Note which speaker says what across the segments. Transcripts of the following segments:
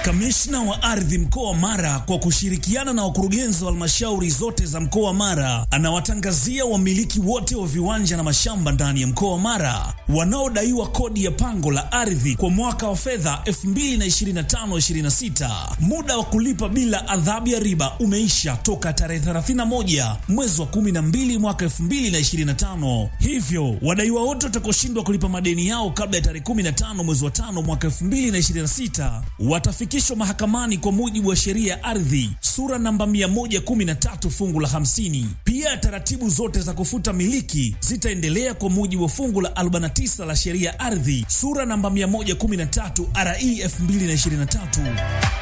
Speaker 1: Kamishna wa ardhi mkoa wa Mara kwa kushirikiana na wakurugenzi wa halmashauri zote za mkoa wa Mara anawatangazia wamiliki wote wa viwanja na mashamba ndani ya mkoa wa Mara wanaodaiwa kodi ya pango la ardhi kwa mwaka wa fedha 2025/26. Muda wa kulipa bila adhabu ya riba umeisha toka tarehe 31 mwezi wa 12 mwaka 2025. Hivyo wadaiwa wote watakaoshindwa kulipa madeni yao kabla ya tarehe 15 mwezi wa 5 mwaka 2026 watafikishwa mahakamani kwa mujibu wa sheria ya ardhi sura namba 113 fungu la 50. Pia taratibu zote za kufuta miliki zitaendelea kwa mujibu wa fungu la 49 la sheria ya ardhi sura namba 113 RE 2023.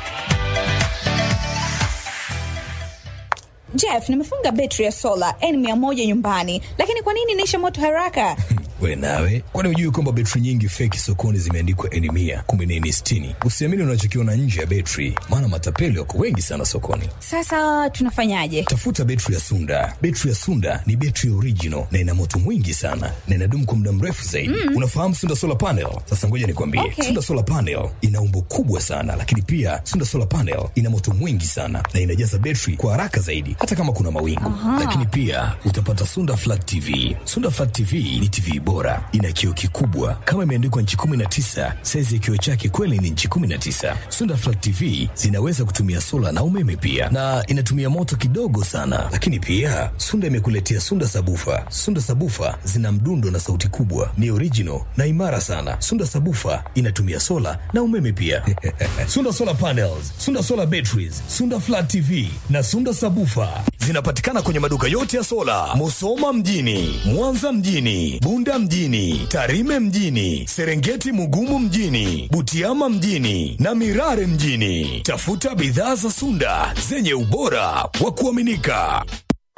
Speaker 2: Jeff, nimefunga betri ya sola N100 nyumbani, lakini kwa nini inaisha moto haraka?
Speaker 3: We nawe, kwani hujui kwamba betri nyingi feki sokoni zimeandikwa N mia kumbe ni N sitini? Usiamini unachokiona nje ya betri, maana matapeli wako wengi sana sokoni.
Speaker 2: Sasa tunafanyaje?
Speaker 3: Tafuta betri ya Sunda. Betri ya Sunda ni betri original na ina moto mwingi sana na inadumu kwa muda mrefu zaidi. Mm. Unafahamu Sunda solar panel? Sasa ngoja nikwambie,
Speaker 2: Okay.
Speaker 3: Sunda solar panel ina umbo kubwa sana, lakini pia Sunda solar panel ina moto mwingi sana na inajaza betri kwa haraka zaidi, hata kama kuna mawingu. Lakini pia utapata Sunda flat TV. Sunda flat TV ni TV bora, ina kioo kikubwa kama imeandikwa nchi 19. Saizi ya kioo chake kweli ni nchi 19. Sunda flat TV zinaweza kutumia sola na umeme pia, na inatumia moto kidogo sana. Lakini pia Sunda imekuletea Sunda sabufa. Sunda sabufa zina mdundo na sauti kubwa, ni original na imara sana. Sunda sabufa inatumia sola na umeme pia. Sunda solar panels, Sunda solar batteries, Sunda flat TV na Sunda sabufa zinapatikana kwenye maduka yote ya sola, Musoma mjini, Mwanza mjini, Bunda mjini, Tarime mjini, Serengeti Mugumu mjini, Butiama mjini na Mirare mjini. Tafuta bidhaa za Sunda zenye ubora wa kuaminika.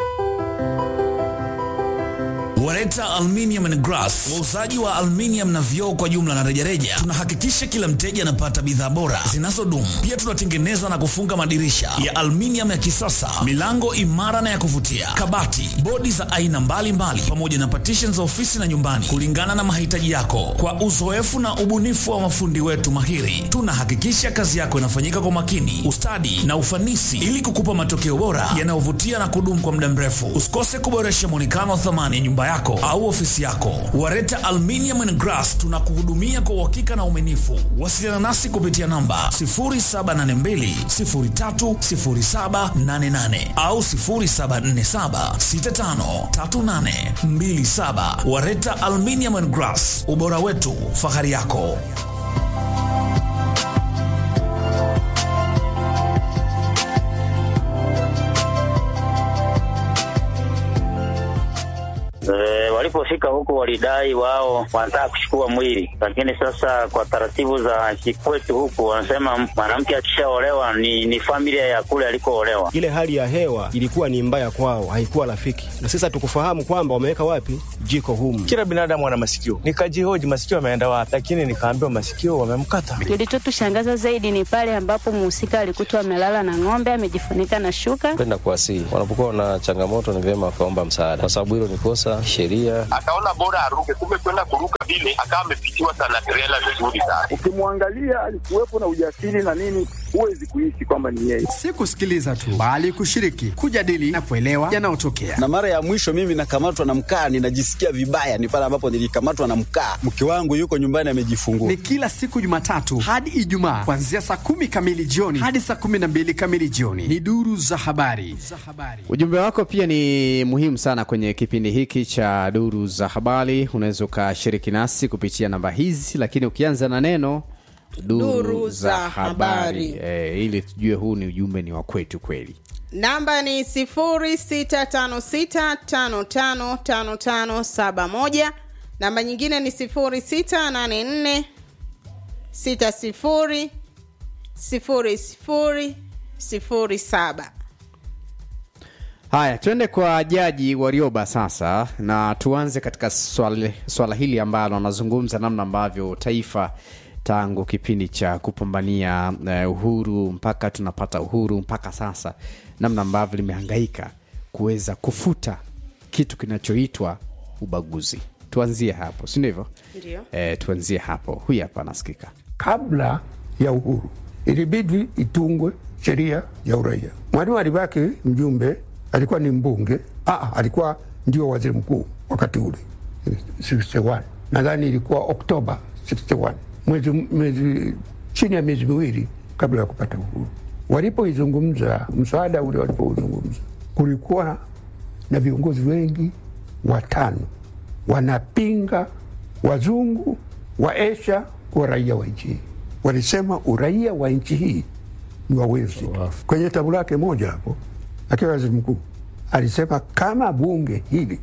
Speaker 1: Wareta Aluminium and Glass, wauzaji wa aluminium na vioo kwa jumla na rejareja. Tunahakikisha kila mteja anapata bidhaa bora zinazodumu. Pia tunatengeneza na kufunga madirisha ya aluminium ya kisasa, milango imara na ya kuvutia, kabati, bodi za aina mbalimbali, pamoja na partition za ofisi na nyumbani, kulingana na mahitaji yako. Kwa uzoefu na ubunifu wa mafundi wetu mahiri, tunahakikisha kazi yako inafanyika kwa makini, ustadi na ufanisi, ili kukupa matokeo bora yanayovutia na kudumu kwa muda mrefu. Usikose kuboresha muonekano wa thamani ya nyumba yako au ofisi yako. Wareta Aluminium and Glass tunakuhudumia kwa uhakika na uaminifu. Wasiliana nasi kupitia namba 0782030788 au 0747653827. Wareta Aluminium and Glass, ubora wetu, fahari yako.
Speaker 4: E, walipofika huko walidai wao wanataka kuchukua mwili, lakini sasa kwa taratibu za kikwetu huku wanasema mwanamke akishaolewa ni, ni familia ya kule alikoolewa.
Speaker 5: Ile hali ya hewa ilikuwa ni mbaya kwao, haikuwa rafiki, na sasa tukufahamu kwamba wameweka wapi jiko humu.
Speaker 6: Kila binadamu ana masikio. Nikajihoji masikio ameenda wapi, lakini nikaambiwa masikio wamemkata.
Speaker 7: Kilichotushangaza zaidi ni pale ambapo mhusika alikutwa amelala na ng'ombe amejifunika na shuka.
Speaker 8: Kwenda kuwasihi wanapokuwa na changamoto, ni vyema wakaomba msaada, kwa sababu hilo ni kosa sheria.
Speaker 9: akaona bora aruke, kumbe kwenda kuruka vile akawa amepitiwa sana trela vizuri sana.
Speaker 10: Ukimwangalia alikuwepo na ujasiri na nini, huwezi kuishi kwamba ni yeye.
Speaker 11: Si kusikiliza tu, bali kushiriki, kujadili na kuelewa yanayotokea.
Speaker 12: na mara ya mwisho mimi nakamatwa na mkaa, ninajisikia vibaya, ni pale ambapo nilikamatwa na mkaa. Mke wangu yuko nyumbani amejifungua.
Speaker 11: Ni kila siku Jumatatu hadi Ijumaa kuanzia saa kumi kamili jioni hadi saa kumi na mbili kamili jioni. Ni duru za habari.
Speaker 13: Ujumbe wako pia ni muhimu sana kwenye kipindi hiki cha duru za habari. Unaweza ukashiriki nasi kupitia namba hizi, lakini ukianza na neno duru,
Speaker 14: Duru za habari.
Speaker 13: e, ili tujue huu ni ujumbe ni wa kwetu kweli.
Speaker 14: namba ni 0656555571 namba nyingine ni 0684 60 00 07
Speaker 13: Haya, tuende kwa Jaji Warioba sasa, na tuanze katika swala, swala hili ambalo anazungumza namna ambavyo taifa tangu kipindi cha kupambania uh, uhuru mpaka tunapata uhuru mpaka sasa, namna ambavyo limehangaika kuweza kufuta kitu kinachoitwa ubaguzi. Tuanzie hapo, si ndivyo?
Speaker 14: Ndio.
Speaker 13: E, tuanzie hapo. Huyu hapa anasikika.
Speaker 15: kabla ya uhuru ilibidi itungwe sheria ya uraia. Mwalimu alibaki mjumbe, alikuwa ni mbunge ah, alikuwa ndio waziri mkuu wakati ule 61 nadhani ilikuwa Oktoba 61 mwezi, mwezi chini ya miezi miwili kabla ya kupata uhuru. Walipoizungumza mswada ule, walipouzungumza kulikuwa na viongozi wengi watano wanapinga wazungu wa Asia kuwa raia wa nchi hii. Walisema uraia wa nchi hii ni wa Wales tu. Kwenye tabu lake moja hapo, akiwa waziri mkuu alisema kama bunge hili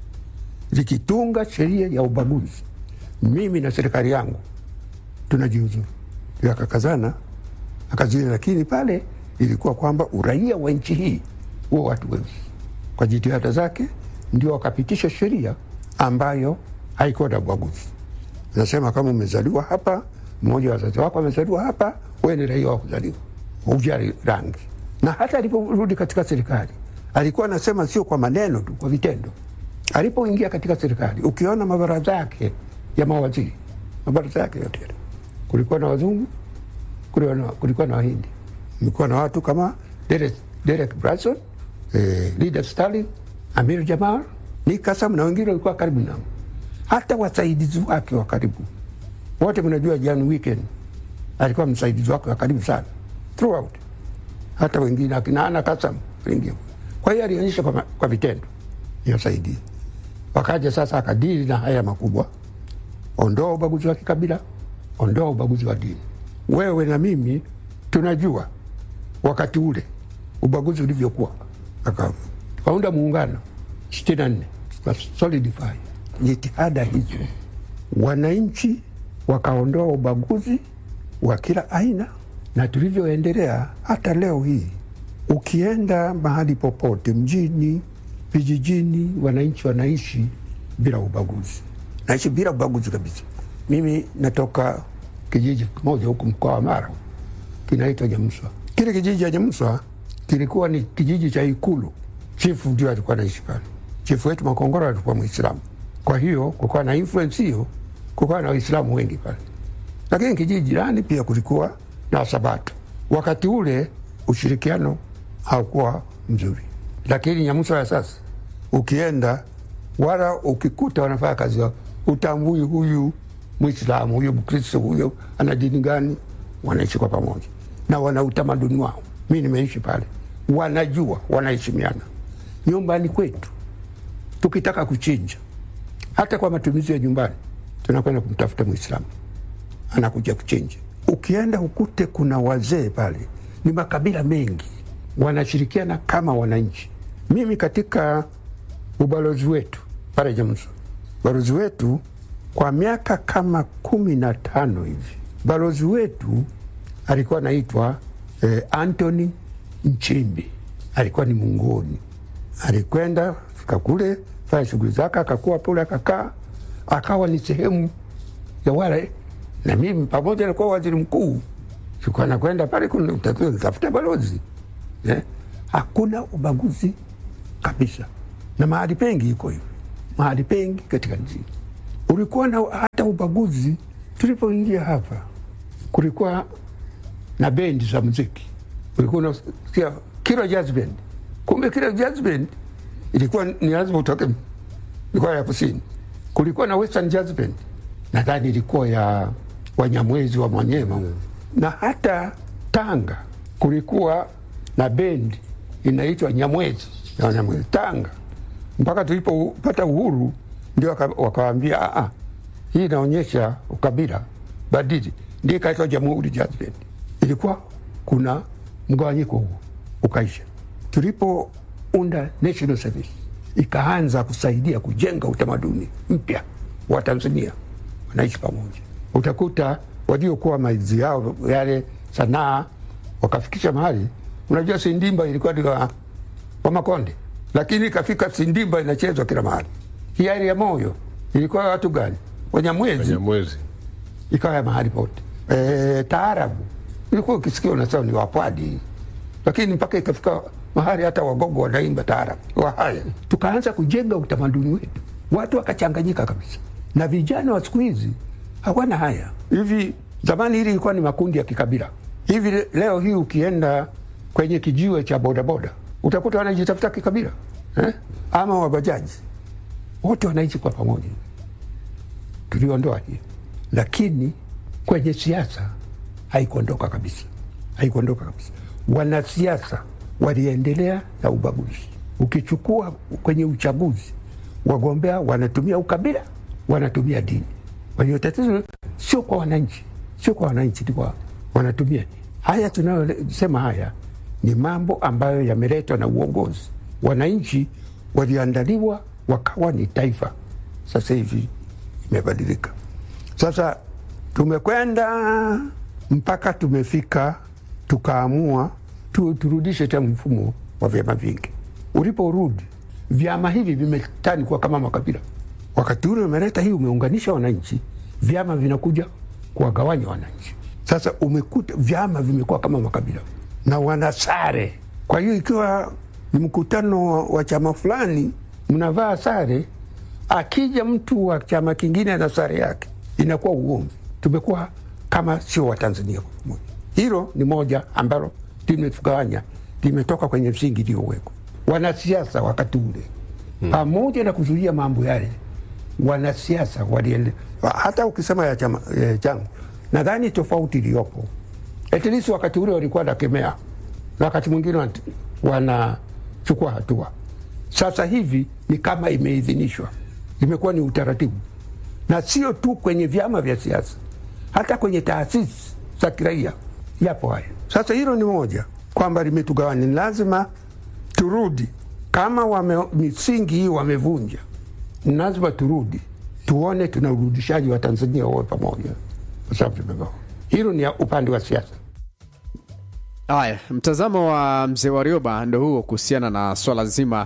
Speaker 15: likitunga sheria ya ubaguzi, mimi na serikali yangu tunajiuzuru. Ndio akakazana akazuia, lakini pale ilikuwa kwamba uraia wa nchi hii huo watu weusi. Kwa jitihada zake ndio wakapitisha sheria ambayo haikuwa na ubaguzi. Nasema kama umezaliwa hapa, mmoja wa wazazi wako amezaliwa hapa, wewe ni raia wa kuzaliwa, hujali rangi. Na hata aliporudi katika serikali alikuwa anasema sio kwa maneno tu, kwa vitendo. Alipoingia katika serikali, ukiona mabaraza yake ya mawaziri, mabaraza yake yote yale, kulikuwa na wazungu, kulikuwa na, kulikuwa na wahindi, kulikuwa na watu kama Derek, Derek Bryson, eh, Leader Stalin, Amir Jamal, Nick Kassam na wengine walikuwa karibu nao, hata wasaidizi wake wa karibu wote. Mnajua Jan Weekend alikuwa msaidizi wake wa karibu sana throughout, hata wengine akina Ana Kassam wengine. Kwa hiyo alionyesha kwa, ma- kwa vitendo inasaidia. Wakaja sasa akadili na haya makubwa, ondoa ubaguzi wa kikabila, ondoa ubaguzi wa dini. Wewe na mimi tunajua wakati ule ubaguzi ulivyokuwa, Aka- tukaunda muungano sitini na nne solidify jitihada hizo, wananchi wakaondoa ubaguzi wa kila aina, na tulivyoendelea hata leo hii, ukienda mahali popote mjini, vijijini, wananchi wanaishi bila ubaguzi, naishi bila ubaguzi kabisa. Mimi natoka kijiji kimoja huku mkoa wa Mara kinaitwa Nyamswa. Kile kijiji cha Nyamswa kilikuwa ni kijiji cha Ikulu. Chifu ndio alikuwa anaishi pale. Chifu wetu Makongoro alikuwa Mwislamu, kwa hiyo kukawa na influence hiyo, kukawa na Waislamu wengi pale, lakini kijiji jirani pia kulikuwa na Wasabato. Wakati ule ushirikiano haukuwa mzuri, lakini Nyamswa ya sasa ukienda, wala ukikuta wanafanya kazi yao, utambui huyu Mwislamu, huyu Mkristo, huyo ana dini gani, wanaishi kwa pamoja na wana utamaduni wao. Mi nimeishi pale, wanajua, wanaheshimiana. Nyumbani kwetu tukitaka kuchinja, hata kwa matumizi ya nyumbani, tunakwenda kumtafuta Mwislamu, anakuja kuchinja. Ukienda ukute kuna wazee pale, ni makabila mengi, wanashirikiana kama wananchi. Mimi katika ubalozi wetu pale Jamso, balozi wetu kwa miaka kama kumi na tano hivi, balozi wetu alikuwa anaitwa eh, Anthony Nchimbi, alikuwa ni Mungoni. Alikwenda fika kule fanya shughuli zake, akakuwa pale, akakaa, akawa ni sehemu ya wale, na mimi pamoja na kuwa waziri mkuu sikuwa nakwenda pale kunatakiwa nitafuta balozi eh? Hakuna ubaguzi kabisa, na mahali pengi iko hivyo, mahali pengi katika nchi ulikuwa na hata ubaguzi. Tulipoingia hapa, kulikuwa na bendi za muziki, ulikuwa unasikia Kilo Jazz Band. Kumbe Kilo Jazz Band ilikuwa ni lazima utoke mikoa ya kusini. Kulikuwa na Western Jazz Band, nadhani ilikuwa ya Wanyamwezi wa Mwanyema na hata Tanga kulikuwa na bendi inaitwa Nyamwezi ya Wanyamwezi Tanga, mpaka tulipopata uhuru ndio waka- wakawaambia "Ah, ah, hii inaonyesha ukabila, badili. Ndio ikaitwa Jamhuri Jazz Band. Ilikuwa kuna mgawanyiko huo, ukaisha. Tulipounda National Service ikaanza kusaidia kujenga utamaduni mpya wa Tanzania, wanaishi pamoja. Utakuta waliokuwa maizi yao yale sanaa wakafikisha mahali, unajua Sindimba ilikuwa ni wa, wa Makonde, lakini ikafika Sindimba inachezwa kila mahali. Hiari ya moyo ilikuwa ya watu gani? Wanyamwezi,
Speaker 16: Wanyamwezi.
Speaker 15: ikawa ya mahali pote. E, taarabu ilikuwa ukisikia unasema ni wapwadi, lakini mpaka ikafika mahali hata wagogo wanaimba taarabu. Wahaya, tukaanza kujenga utamaduni wetu, watu wakachanganyika kabisa, na vijana wa siku hizi hawana haya. Hivi zamani hili ilikuwa ni makundi ya kikabila, hivi le- leo hii ukienda kwenye kijiwe cha bodaboda utakuta wanajitafuta kikabila eh? ama wabajaji wote wanaishi kwa pamoja tuliondoa hiyo lakini kwenye siasa haikuondoka kabisa haikuondoka kabisa wanasiasa waliendelea na ubaguzi ukichukua kwenye uchaguzi wagombea wanatumia ukabila wanatumia dini kwa hiyo tatizo sio kwa wananchi sio kwa wananchi ni kwa wanatumia dini haya tunayosema haya ni mambo ambayo yameletwa na uongozi wananchi waliandaliwa wakawa ni taifa sasa hivi imebadilika sasa tumekwenda mpaka tumefika tukaamua tu, turudishe tena mfumo wa vyama vingi. Uliporudi vyama hivi vimetani kuwa kama makabila. Wakati ule umeleta hii, umeunganisha wananchi, vyama vinakuja kuwagawanya wananchi. Sasa umekuta vyama vimekuwa kama makabila na wanasare. Kwa hiyo ikiwa ni mkutano wa- wa chama fulani, mnavaa sare, akija mtu wa chama kingine na sare yake, inakuwa ugomvi. Tumekuwa kama sio Watanzania kwa pamoja. Hilo ni moja ambalo limetugawanya, limetoka kwenye msingi iliyowekwa. Wanasiasa wakati ule hmm, pamoja na kuzuia mambo yale, wanasiasa waliende, hata ukisema ya chama eh, changu, nadhani tofauti iliyopo at least wakati ule walikuwa nakemea na wakati mwingine wana- wanachukua hatua. Sasa hivi ni kama imeidhinishwa, imekuwa ni utaratibu, na sio tu kwenye vyama vya siasa, hata kwenye taasisi za kiraia yapo haya. Sasa hilo ni moja kwamba limetugawanya, ni lazima turudi kama wame, misingi hii wamevunja, ni lazima turudi tuone tuna urudishaji wa Tanzania wawe pamoja, kwa sababu tumegawa. Hilo ni ya upande wa siasa.
Speaker 13: Haya, mtazamo wa mzee Warioba ndo huo kuhusiana na swala zima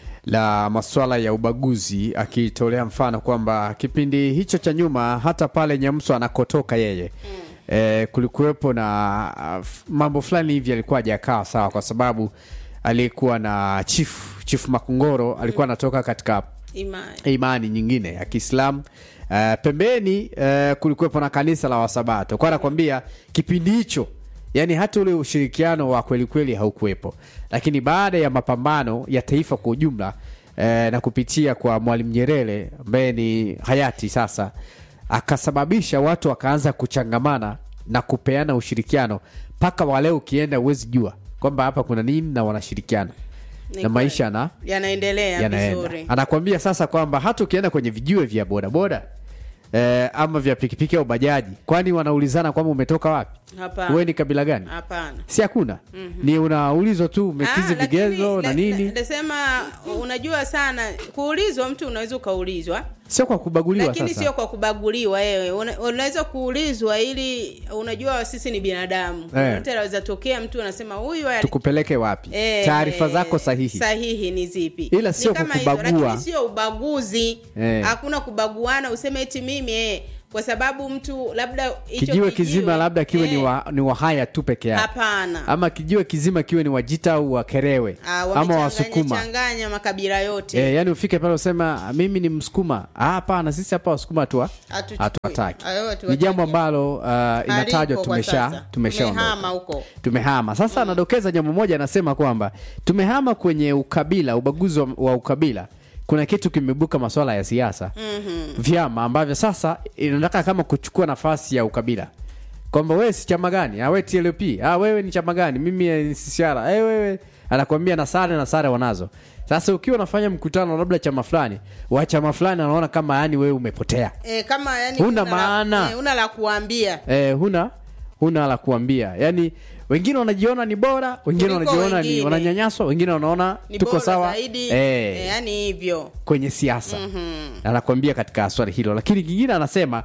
Speaker 13: la maswala ya ubaguzi, akitolea mfano kwamba kipindi hicho cha nyuma, hata pale Nyamso anakotoka yeye eh, kulikuwepo na uh, f- mambo fulani hivi alikuwa hajakaa sawa, kwa sababu aliyekuwa na chifu chifu Makungoro alikuwa anatoka katika
Speaker 14: Imani.
Speaker 13: imani nyingine ya Kiislamu. Uh, pembeni uh, kulikuwepo na kanisa la Wasabato. Kwa nakwambia kipindi hicho, yani hata ule ushirikiano wa kweli kweli haukuwepo, lakini baada ya mapambano ya taifa kwa ujumla uh, na kupitia kwa Mwalimu Nyerere ambaye ni hayati sasa, akasababisha watu wakaanza kuchangamana na kupeana ushirikiano mpaka wale ukienda uwezi jua kwamba hapa kuna nini na wanashirikiana
Speaker 14: Ni
Speaker 13: na maisha na
Speaker 14: yanaendelea
Speaker 13: yanaenda
Speaker 14: vizuri
Speaker 13: anakwambia sasa kwamba hata ukienda kwenye vijiwe vya bodaboda eh, ama vya pikipiki au bajaji kwani wanaulizana kwamba umetoka wapi
Speaker 14: Hapana.
Speaker 13: wewe ni kabila gani
Speaker 14: hapana
Speaker 13: si hakuna
Speaker 14: Mhm.
Speaker 13: ni unaulizwa tu umekizi
Speaker 14: Ah, lakini-
Speaker 13: vigezo na
Speaker 14: la-
Speaker 13: nini
Speaker 14: la- Nasema unajua sana kuulizwa, mtu unaweza ukaulizwa,
Speaker 13: sio kwa kubaguliwa
Speaker 14: lakini
Speaker 13: sasa
Speaker 14: sio kwa kubaguliwa. Wewe Una- unaweza kuulizwa ili unajua sisi ni binadamu,
Speaker 13: Eh.
Speaker 14: yote anaweza tokea mtu anasema huyu ali-
Speaker 13: tukupeleke wapi
Speaker 14: Eh,
Speaker 13: taarifa
Speaker 14: eh,
Speaker 13: zako sahihi
Speaker 14: sahihi ni zipi
Speaker 13: Ila
Speaker 14: Ni
Speaker 13: sio
Speaker 14: kama
Speaker 13: kukubagua.
Speaker 14: hivyo, lakini sio ubaguzi
Speaker 13: Eh.
Speaker 14: hakuna kubaguana useme eti mimi eh, kwa sababu mtu labda hicho
Speaker 13: kijiwe kizima labda kiwe ni,
Speaker 14: eh,
Speaker 13: wa, ni wahaya tu peke yake
Speaker 14: hapana
Speaker 13: ama kijiwe kizima kiwe ni wajita au wakerewe
Speaker 14: Ah,
Speaker 13: ama
Speaker 14: wamechanganya-
Speaker 13: wasukuma
Speaker 14: changanya makabila yote
Speaker 13: E, yani ufike pale usema mimi ni msukuma Ah, hapana sisi hapa wasukuma tu
Speaker 14: Hatuchukui.
Speaker 13: hatuwataki
Speaker 14: Hayo
Speaker 13: ni
Speaker 14: hatuwataki.
Speaker 13: jambo ambalo uh, inatajwa
Speaker 14: Halipo kwa
Speaker 13: tumesha
Speaker 14: sasa.
Speaker 13: tumeshaondoka
Speaker 14: Tumehama huko
Speaker 13: tumehama sasa anadokeza jambo moja anasema kwamba tumehama kwenye ukabila ubaguzi wa, wa ukabila kuna kitu kimebuka maswala ya siasa
Speaker 14: Mhm.
Speaker 13: vyama ambavyo sasa inataka kama kuchukua nafasi ya ukabila kwamba wewe si chama gani ah, wewe TLP ah, wewe ni chama gani mimi eh, ni CCR eh, wewe anakwambia na sare na sare wanazo sasa ukiwa unafanya mkutano labda chama fulani wa chama fulani anaona kama yani wewe umepotea
Speaker 14: eh, kama yani
Speaker 13: Huna
Speaker 14: la-
Speaker 13: maana.
Speaker 14: eh, una la kuambia
Speaker 13: eh, huna huna la kuambia yani wengine wanajiona ni bora wengine
Speaker 14: Kuliko
Speaker 13: wanajiona ni
Speaker 14: wengine.
Speaker 13: wananyanyaswa wengine wanaona
Speaker 14: ni
Speaker 13: tuko
Speaker 14: bora
Speaker 13: sawa
Speaker 14: zaidi
Speaker 13: eh,
Speaker 14: eh, yani hivyo
Speaker 13: kwenye siasa
Speaker 14: Mhm.
Speaker 13: anakwambia katika swali hilo lakini kingine anasema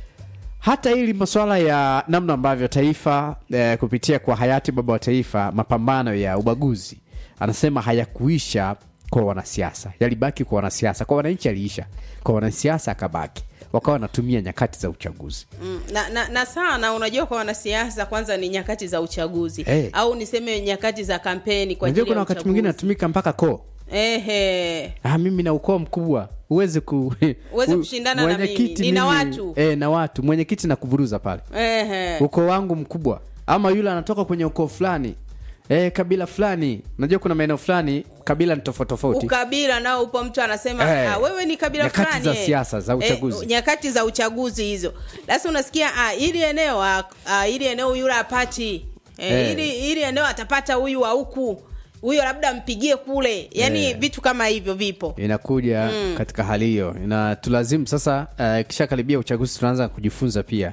Speaker 13: hata hili masuala ya namna ambavyo taifa eh, kupitia kwa hayati baba wa taifa mapambano ya ubaguzi anasema hayakuisha kwa wanasiasa yalibaki kwa wanasiasa kwa wananchi aliisha kwa wanasiasa akabaki wakawa wanatumia nyakati za uchaguzi
Speaker 14: Mm, na, na, na sana unajua kwa wanasiasa kwanza ni nyakati za uchaguzi
Speaker 13: Eh.
Speaker 14: au niseme nyakati za kampeni kwa
Speaker 13: unajua
Speaker 14: ajili ya
Speaker 13: kuna wakati mwingine
Speaker 14: uchaguzi
Speaker 13: anatumika mpaka koo
Speaker 14: ehe
Speaker 13: ah, mimi na ukoo mkubwa uweze ku
Speaker 14: Uweze
Speaker 13: u-
Speaker 14: kushindana na
Speaker 13: mwenyekiti
Speaker 14: mimi. Nina
Speaker 13: mimi-
Speaker 14: watu.
Speaker 13: eh, na watu mwenyekiti na kuvuruza pale
Speaker 14: ehe
Speaker 13: ukoo wangu mkubwa ama yule anatoka kwenye ukoo fulani eh, kabila fulani najua kuna maeneo fulani kabila ni tofauti tofauti
Speaker 14: ukabila nao upo mtu anasema
Speaker 13: Eh,
Speaker 14: ah, wewe ni kabila
Speaker 13: nyakati
Speaker 14: fulani
Speaker 13: za
Speaker 14: eh."
Speaker 13: siasa, za uchaguzi.
Speaker 14: eh, nyakati za uchaguzi hizo sasa unasikia ah, ili eneo ah, ah, ili eneo yule apati eh,
Speaker 13: Eh.
Speaker 14: ili, ili eneo atapata huyu wa huku huyo labda mpigie kule yani
Speaker 13: Eh.
Speaker 14: vitu kama hivyo vipo
Speaker 13: inakuja
Speaker 14: Mm.
Speaker 13: katika hali hiyo na tulazimu sasa uh, kisha karibia uchaguzi tunaanza kujifunza pia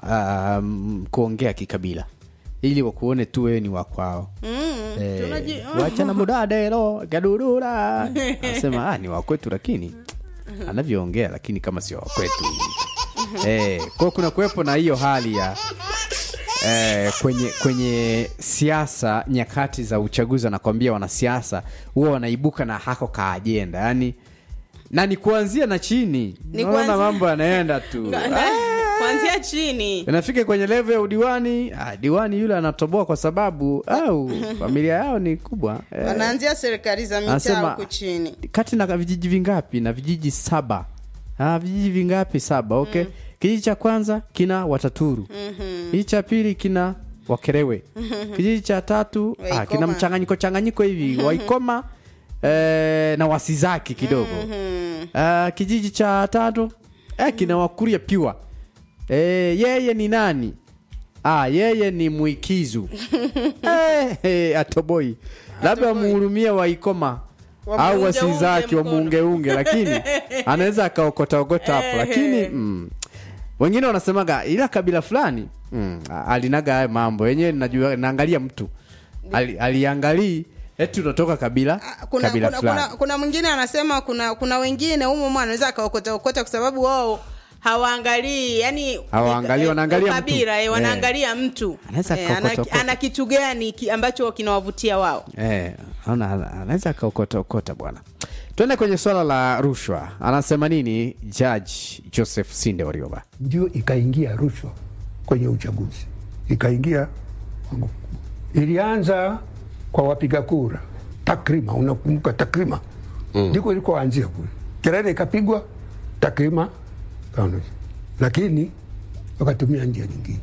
Speaker 13: um, kuongea kikabila ili wakuone tu wewe ni wakwao
Speaker 14: mm,
Speaker 13: Eh,
Speaker 14: tunaji-
Speaker 13: wachana mudadelo gadudura anasema ah, ni wakwetu lakini anavyoongea lakini kama sio wakwetu eh, kwao kuna kuwepo na hiyo hali ya eh, kwenye kwenye siasa nyakati za uchaguzi anakwambia wanasiasa huwa wanaibuka na hako ka ajenda yani na ni kuanzia na chini
Speaker 14: Ni
Speaker 13: naona
Speaker 14: kuanzia-
Speaker 13: mambo yanaenda tu
Speaker 14: Nga- na- kuanzia chini
Speaker 13: inafika kwenye levo ya udiwani ah, diwani yule anatoboa kwa sababu au familia yao ni kubwa eh,
Speaker 14: wanaanzia serikali za mitaa
Speaker 13: Anasema-
Speaker 14: huku chini
Speaker 13: kati na vijiji vingapi na vijiji saba ah, vijiji vingapi saba okay kijiji cha kwanza kina wataturu
Speaker 14: Mhm.
Speaker 13: kijiji cha pili kina wakerewe kijiji cha tatu ah, kina
Speaker 14: Waikoma.
Speaker 13: mchanganyiko changanyiko hivi waikoma eh, na wasizaki kidogo Ah, kijiji cha tatu eh, kina wakuria piwa eh, yeye ni nani ah, yeye ni mwikizu eh, eh, atoboi labda wamuhurumia waikoma au
Speaker 14: Wamuunge-unge
Speaker 13: wasizaki
Speaker 14: mkono.
Speaker 13: wamuungeunge lakini anaweza akaokotaokota hapo
Speaker 14: Eh,
Speaker 13: lakini
Speaker 14: eh.
Speaker 13: mm, wengine wanasemaga ila kabila fulani mm, alinaga haya mambo wenyewe najua naangalia mtu Ali, aliangalii eti unatoka kabila
Speaker 14: kuna,
Speaker 13: kabila
Speaker 14: kuna,
Speaker 13: fulani
Speaker 14: kuna, kuna mwingine anasema kuna kuna wengine humo mwa anaweza akaokota okota kwa sababu wao hawaangalii yani
Speaker 13: Hawaangalii,
Speaker 14: eh,
Speaker 13: wanaangalia
Speaker 14: kabila,
Speaker 13: mtu.
Speaker 14: eh, wanaangalia mtu
Speaker 13: Anaweza
Speaker 14: Eh,
Speaker 13: akaokota
Speaker 14: ana,
Speaker 13: okota.
Speaker 14: ana kitu gani ki, ambacho kinawavutia wao
Speaker 13: Eh, ana- ana- anaweza akaokotaokota bwana tuende kwenye swala la rushwa anasema nini jaji joseph sinde warioba
Speaker 15: ndio ikaingia rushwa kwenye uchaguzi, ikaingia kwangu. Ilianza kwa wapiga kura takrima, unakumbuka takrima ndiko ilikoanzia kule, kelele ikapigwa takrima kaondoka, lakini wakatumia njia nyingine.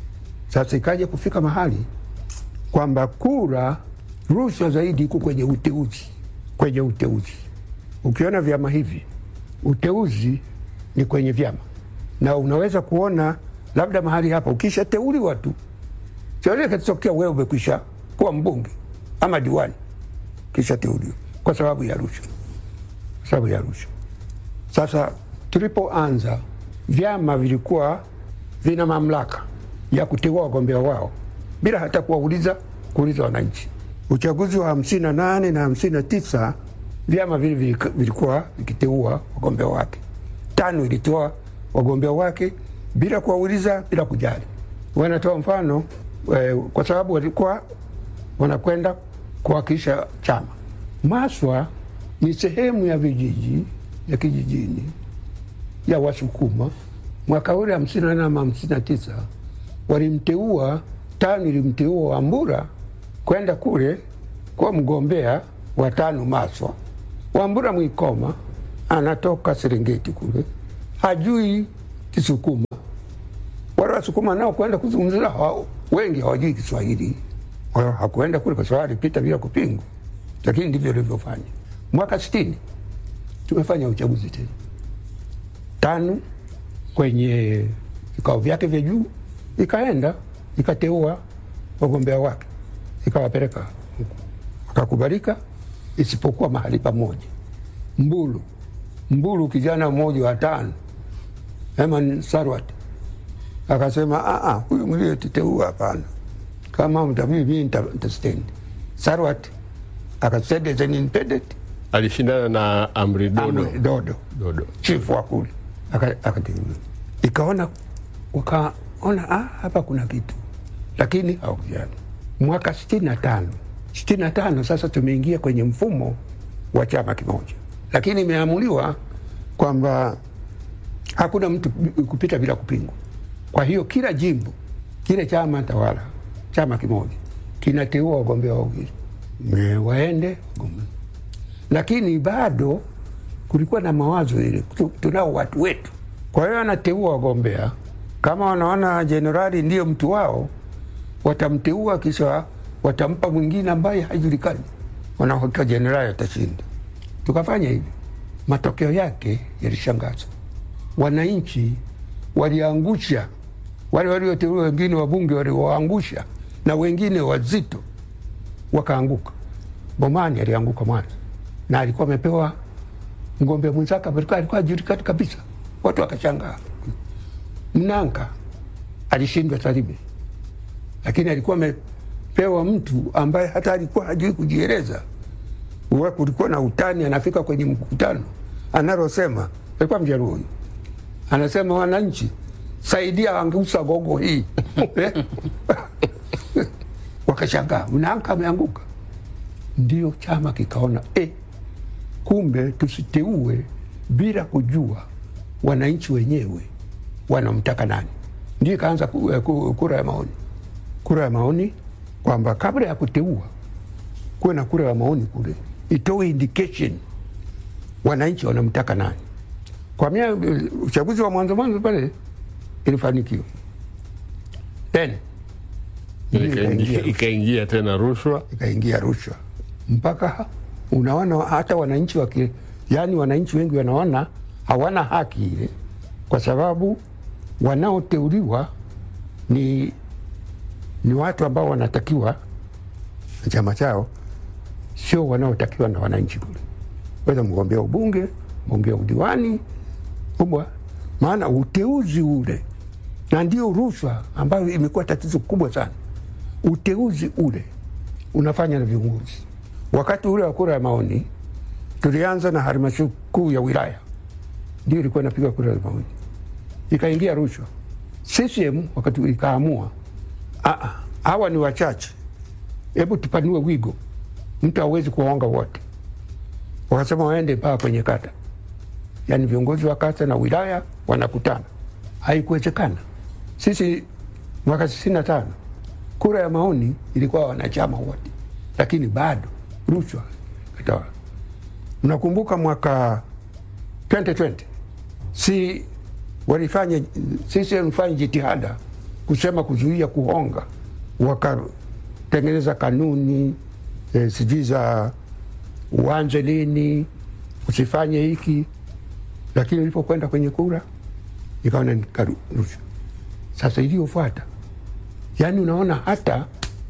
Speaker 15: Sasa ikaja kufika mahali kwamba kura, rushwa zaidi iko kwenye uteuzi, kwenye uteuzi. Ukiona vyama hivi, uteuzi ni kwenye vyama, na unaweza kuona labda mahali hapa ukishateuliwa tu, chochote kitokea, wewe umekwisha kuwa mbunge ama diwani, kishateuliwa kwa sababu ya rushwa, kwa sababu ya rushwa. Sasa tulipoanza, vyama vilikuwa vina mamlaka ya kuteua wagombea wao bila hata kuwauliza kuuliza wananchi. Uchaguzi wa hamsini na nane na hamsini na tisa vyama vile vilika- vilikuwa vikiteua wagombea wake. Tano ilitoa wagombea wake bila kuwauliza, bila kujali. Wanatoa mfano eh, kwa sababu walikuwa wanakwenda kuwakilisha chama. Maswa ni sehemu ya vijiji ya kijijini ya Wasukuma. Mwaka ule hamsini na nane ama hamsini na tisa walimteua tano, ilimteua Wambura kwenda kule kuwa mgombea wa tano Maswa. Wambura Mwikoma anatoka Serengeti kule, hajui Kisukuma. Wale Wasukuma nao kwenda kuzungumza hao, wengi hawajui Kiswahili. Kwa hiyo hakuenda kule kwa sababu alipita bila kupingwa, lakini ndivyo ilivyofanya. Mwaka sitini tumefanya uchaguzi tena tano kwenye vikao vyake vya juu, ikaenda ikateua wagombea wake ikawapeleka huku, wakakubalika, isipokuwa mahali pamoja Mbulu. Mbulu kijana mmoja wa tano Herman Sarwat akasema "Ah, ah, huyu mliyetuteua hapana, kama mtabidi mimi nita- nitastendi. Sarwat akasema as an independent
Speaker 16: alishindana na Amri Dodo.
Speaker 15: Amri Dodo,
Speaker 16: Dodo.
Speaker 15: chifu wa kule Aka- akateuliwa. Ikaona wakaona ah, hapa kuna kitu, lakini hawakujali. Mwaka sitini na tano sitini na tano sasa tumeingia kwenye mfumo wa chama kimoja, lakini imeamuliwa kwamba hakuna mtu kupita bila kupingwa. Kwa hiyo kila jimbo, kile chama tawala, chama kimoja kinateua wagombea wawili Me- waende wagombea lakini bado kulikuwa na mawazo ile, tu- tunao watu wetu. Kwa hiyo anateua wagombea, kama wanaona jenerali ndiyo mtu wao, watamteua kisha watampa mwingine ambaye haijulikani, wanahakika jenerali atashinda. Tukafanya hivi, matokeo yake yalishangaza. Wananchi waliangusha wale walioteuliwa, wengine wabunge waliwaangusha, na wengine wazito wakaanguka. Bomani alianguka Mwanza na alikuwa amepewa mgombea mwenzake alikuwa alikuwa hajulikani kabisa, watu wakashangaa. Mnanga alishindwa Tarime, lakini alikuwa amepewa mtu ambaye hata alikuwa hajui kujieleza. Uwa kulikuwa na utani, anafika kwenye mkutano analosema, alikuwa Mjaluo huyu, anasema wananchi, saidia angeusa gogo hii wakashangaa, Mnanga ameanguka. Ndio chama kikaona eh, kumbe tusiteue bila kujua wananchi wenyewe wanamtaka nani. Ndio ikaanza ku- eh, ku- kura ya maoni, kura ya maoni kwamba kabla ya kuteua kuwe na kura ya maoni kule, itoe indication wananchi wanamtaka nani. Kwa mia uchaguzi wa mwanzo mwanzo pale ilifanikiwa then ndio ikaingia
Speaker 16: Ikaingia- ikaingia tena rushwa
Speaker 15: ikaingia rushwa mpaka unaona hata wananchi waki, yani wananchi wengi wanaona hawana haki ile, kwa sababu wanaoteuliwa ni, ni watu ambao wanatakiwa na chama chao, sio wanaotakiwa na wananchi kule, weza mgombea ubunge, mgombea udiwani kubwa, maana uteuzi ule, na ndio rushwa ambayo imekuwa tatizo kubwa sana. Uteuzi ule unafanya na viongozi. Wakati ule wa kura ya maoni tulianza na halmashauri kuu ya wilaya, ndio ilikuwa inapiga kura ya maoni, ikaingia rushwa. CCM wakati ule ikaamua, "Ah, ah, hawa ni wachache, hebu tupanue wigo, mtu hawezi kuwaonga wote. Wakasema waende mpaka kwenye kata, yaani viongozi wa kata na wilaya wanakutana. Haikuwezekana. Sisi mwaka sitini na tano kura ya maoni ilikuwa wanachama wote, lakini bado rushwa ikatawala. Mnakumbuka mwaka 2020 si walifanya sisi walifanya jitihada kusema kuzuia kuhonga, wakatengeneza kanuni e, sijui za uanze lini, usifanye hiki, lakini ilipokwenda kwenye kura ikaona ni karu- rushwa. Sasa iliyofuata yaani unaona hata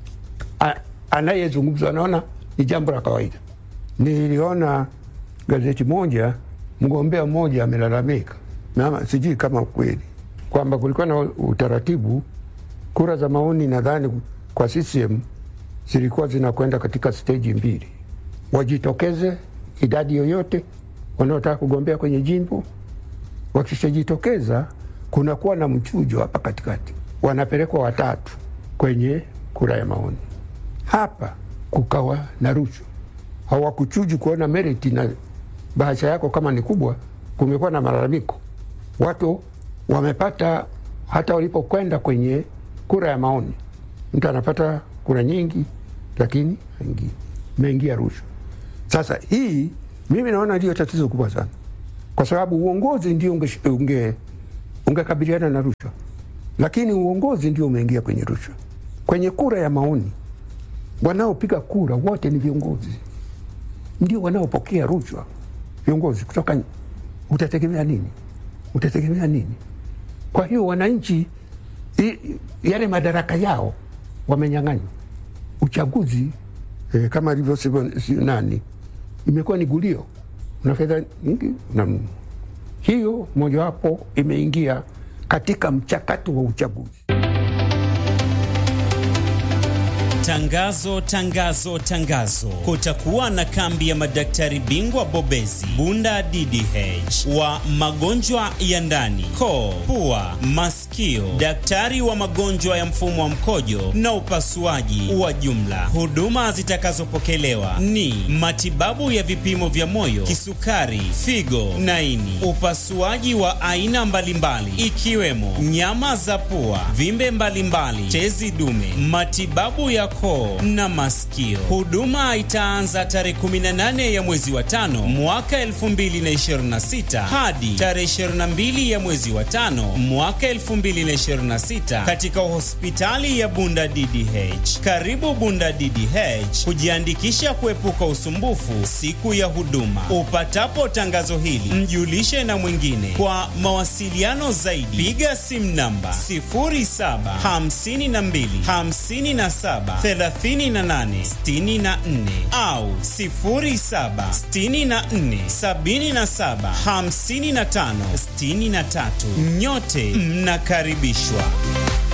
Speaker 15: a- anayezungumzwa anaona ni jambo la kawaida. Niliona gazeti moja, mgombea mmoja amelalamika, na sijui kama kweli kwamba kulikuwa na utaratibu, kura za maoni nadhani kwa CCM zilikuwa zinakwenda katika steji mbili, wajitokeze idadi yoyote wanaotaka kugombea kwenye jimbo. Wakishajitokeza kunakuwa na mchujo hapa katikati, wanapelekwa watatu kwenye kura ya maoni. Hapa kukawa na rushwa, hawakuchuji kuona meriti na bahasha yako kama ni kubwa. Kumekuwa na malalamiko, watu wamepata hata walipokwenda kwenye kura ya maoni, mtu anapata kura nyingi, lakini haingii, imeingia rushwa. Sasa hii mimi naona ndio tatizo kubwa sana, kwa sababu uongozi ndio unge, unge, ungekabiliana na rushwa, lakini uongozi ndio umeingia kwenye rushwa. Kwenye kura ya maoni, wanaopiga kura wote ni viongozi, ndio wanaopokea rushwa. Viongozi kutoka, utategemea nini? Utategemea nini? Kwa hiyo wananchi i, yale madaraka yao wamenyang'anywa. Uchaguzi eh, kama alivyosema si- nani, imekuwa ni gulio, una fedha nyingi una hiyo mojawapo imeingia katika mchakato wa uchaguzi.
Speaker 17: Tangazo, tangazo, tangazo! Kutakuwa na kambi ya madaktari bingwa bobezi Bunda DDH wa magonjwa ya ndani, koo, pua, masikio, daktari wa magonjwa ya mfumo wa mkojo na upasuaji wa jumla. Huduma zitakazopokelewa ni matibabu ya vipimo vya moyo, kisukari, figo na ini, upasuaji wa aina mbalimbali ikiwemo nyama za pua, vimbe mbalimbali, tezi dume, matibabu ya koo na masikio. Huduma itaanza tarehe 18 ya mwezi wa tano mwaka 2026 hadi tarehe 22 ya mwezi wa tano mwaka 2026. 2026 katika hospitali ya Bunda DDH. Karibu Bunda DDH kujiandikisha kuepuka usumbufu siku ya huduma. Upatapo tangazo hili, mjulishe na mwingine. Kwa mawasiliano zaidi, piga simu namba 0752 57 38 64 au 07 64 77 55 63. Nyote mnakaribishwa.